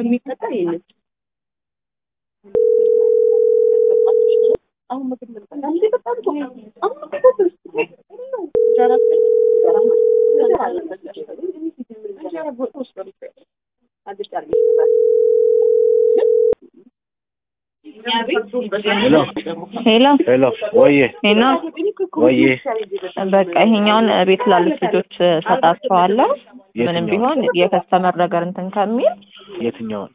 የሚፈጠር ይህንን አሁን ምግብ ልበላ እንዴ በጣም እኮ አሁን እኮ በስ- እንጀራ እንጀራ እንጀራ አለበት እንጀራ በወጥ ውስጥ ነው የሚፈጨው። አልጫ አድርጌ ይሰራል። ሄሎ ሄሎ ሄሎ፣ ወዬ ሄሎ ወዬ፣ በቃ ይሄኛውን ቤት ላሉት ልጆች ሰጣቸዋለሁ። ምንም ቢሆን የከስተመር ነገር እንትን ከሚል የትኛውን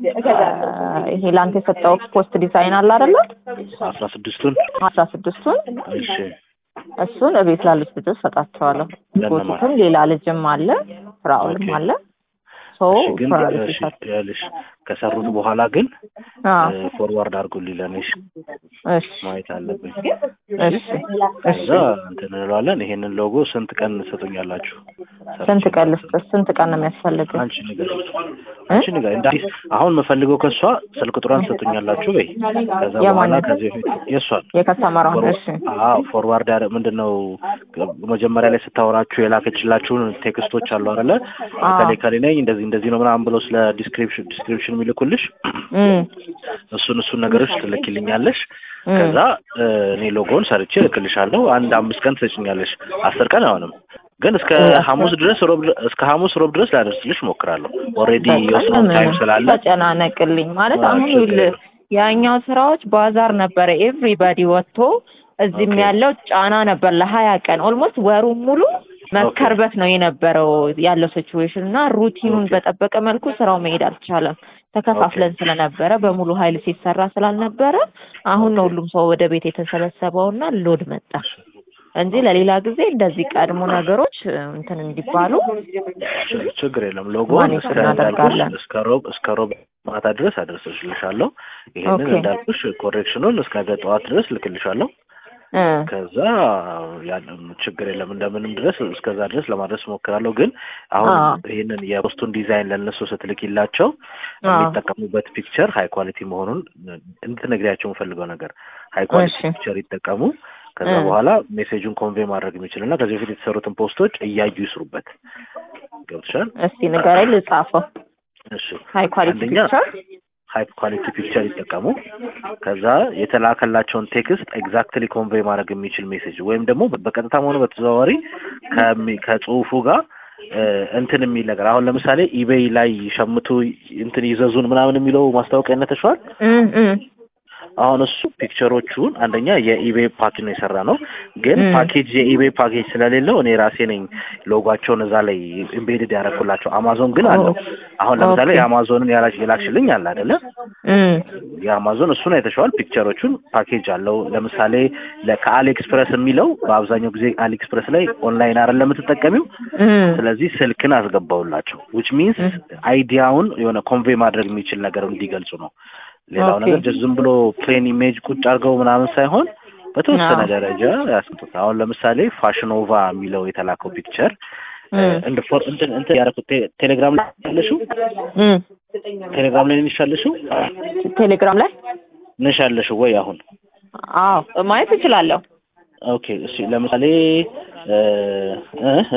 ይሄ ለአንተ የሰጠው ፖስት ዲዛይን አለ አይደለ? አስራ ስድስቱን አስራ ስድስቱን እሺ፣ እሱን ቤት ላሉት ልጆች ሰጣቸዋለሁ። ለእነማን? ጎቱትም ሌላ ልጅም አለ ፍራኦልም ኦኬ። አለ። ሶ እሺ፣ ግን ፍራኦል እሺ፣ ሲሰጥ ያልሽ ከሰሩት በኋላ ግን አዎ፣ ፎርዋርድ አድርጉልኝ ለእኔ እሺ፣ እሺ፣ ማየት አለብኝ። እሺ፣ እሺ። ከዛ እንትን እንለዋለን። ይሄንን ሎጎ ስንት ቀን ትሰጡኛላችሁ? ስንት ቀን ልስጥህ? ስንት ቀን ነው የሚያስፈልግ? አንቺ ንገሪኝ፣ አንቺ ንገሪኝ። እንደ አዲስ አሁን የምፈልገው ከእሷ ስልክ ቁጥሯን ትሰጡኛላችሁ በይ። ከዛ በኋላ የማንን? ከዚህ በፊት የእሷን የከስተመሯን እሺ፣ አዎ ፎርዋርድ ያረ ምንድን ነው መጀመሪያ ላይ ስታወራችሁ የላከችላችሁን ቴክስቶች አሉ አይደለ? አዎ። ከሌ ከሌ ነኝ እንደዚህ እንደዚህ ነው ምናምን ብሎ ስለ ዲስክሪፕሽን ዲስክሪፕሽን የሚልኩልሽ እም፣ እሱን እሱን ነገሮች ትልኪልኛለሽ። እም። ከዛ እ፣ እኔ ሎጎውን ሰርቼ እልክልሻለሁ። አንድ አምስት ቀን ትሰጭኛለሽ። አስር ቀን አይሆንም ግን እስከ እ፣ አስር ሐሙስ ድረስ ሮብ ድረ- እስከ ሐሙስ ሮብ ድረስ ላደርስልሽ እሞክራለሁ። ኦልሬዲ በቃ የወሰነው ታይም ስላለ ተጨናነቅልኝ ማለት አዎ፣ አሁን ችግር ይኸውልህ የለም። ያኛው ስራዎች ባዛር ነበረ። ኤቭሪባዲ ወጥቶ እዚህም ኦኬ። ያለው ጫና ነበር ለሀያ ቀን ኦልሞስት ወሩን ሙሉ መከርበት ነው የነበረው ያለው ሲቹዌሽን እና ሩቲኑን ኦኬ። በጠበቀ መልኩ ስራው መሄድ አልቻለም። ተከፋፍለን ስለነበረ በሙሉ ኃይል ሲሰራ ስላልነበረ አሁን ነው ሁሉም ሰው ወደ ቤት የተሰበሰበውና ሎድ መጣ እንጂ ለሌላ ጊዜ እንደዚህ ቀድሞ ነገሮች እ፣ እንትን እንዲባሉ ች- ችግር የለም። ሎጎውን ማኔጅ እስከ እናደርጋለን። እንዳልኩሽ እስከ ሮብ እስከ ሮብ ማታ ድረስ አደርስልሻለሁ። ይሄንን ኦኬ። እንዳልኩሽ ኮሬክሽኑን እስከ ነገ ጠዋት ድረስ ልክልሻለሁ። እ፣ ከዛ ያንን ችግር የለም እንደምንም ድረስ እስከዛ ድረስ ለማድረስ እሞክራለሁ። ግን አሁን አዎ። ይህንን የፖስቱን ዲዛይን ለእነሱ ስትልኪላቸው አዎ። የሚጠቀሙበት ፒክቸር ሀይ ኳሊቲ መሆኑን እንድትነግሪያቸው የምፈልገው ነገር ሀይ ኳሊቲ እሺ። ፒክቸር ይጠቀሙ። ከዛ እ። በኋላ ሜሴጁን ኮንቬይ ማድረግ የሚችል እና ከዚህ በፊት የተሰሩትን ፖስቶች እያዩ ይስሩበት። ገብቶሻል? እስቲ ንገረኝ ልጻፈው። እሺ ሃይ ኳሊቲ አንደኛ ፒክቸር ሃይ ኳሊቲ ፒክቸር ይጠቀሙ። ከዛ የተላከላቸውን ቴክስት ኤግዛክትሊ ኮንቬይ ማድረግ የሚችል ሜሴጅ ወይም ደግሞ በቀጥታም ሆነ በተዘዋዋሪ ከሚ- ከጽሁፉ ጋር እ፣ እንትን የሚል ነገር አሁን ለምሳሌ ኢቤይ ላይ ሸምቱ እንትን ይዘዙን ምናምን የሚለው ማስታወቂያ ነተሸዋል። እም እም አሁን እሱ ፒክቸሮቹን አንደኛ የኢቤይ ፓኬጅ ነው የሰራ ነው፣ ግን ም። ፓኬጅ የኢቤይ ፓኬጅ ስለሌለው እኔ ራሴ ነኝ ሎጓቸውን እዛ ላይ ኢምቤድድ ያደረኩላቸው። አማዞን ግን አለው። አሁን ለምሳሌ ኦኬ። የአማዞንን ያላች የላክሽልኝ አለ አይደለ? እም የአማዞን እሱን አይተሸዋል። ፒክቸሮቹን ፓኬጅ አለው። ለምሳሌ ለ- ከአሊ ኤክስፕረስ የሚለው በአብዛኛው ጊዜ አሊ ኤክስፕረስ ላይ ኦንላይን አይደለም የምትጠቀሚው። እም ስለዚህ ስልክን አስገባውላቸው ዊች ሚንስ አይዲያውን የሆነ ኮንቬይ ማድረግ የሚችል ነገር እንዲገልጹ ነው። ሌላው ኦኬ። ነገር ጀስት ዝም ብሎ ፕሌን ኢሜጅ ቁጭ አድርገው ምናምን ሳይሆን በተወሰነ አዎ። ደረጃ ያስቀምጡት። አሁን ለምሳሌ ፋሽኖቫ የሚለው የተላከው ፒክቸር እም እንደ ፎር እንትን እንትን ያደረኩት ቴ- ቴሌግራም ላይ ያለሽው እም ቴሌግራም ላይ ነሽ ያለሽው ቴሌግራም ላይ ነሽ ያለሽው ወይ አሁን አዎ ማየት እችላለሁ። ኦኬ እሺ ለምሳሌ እ እ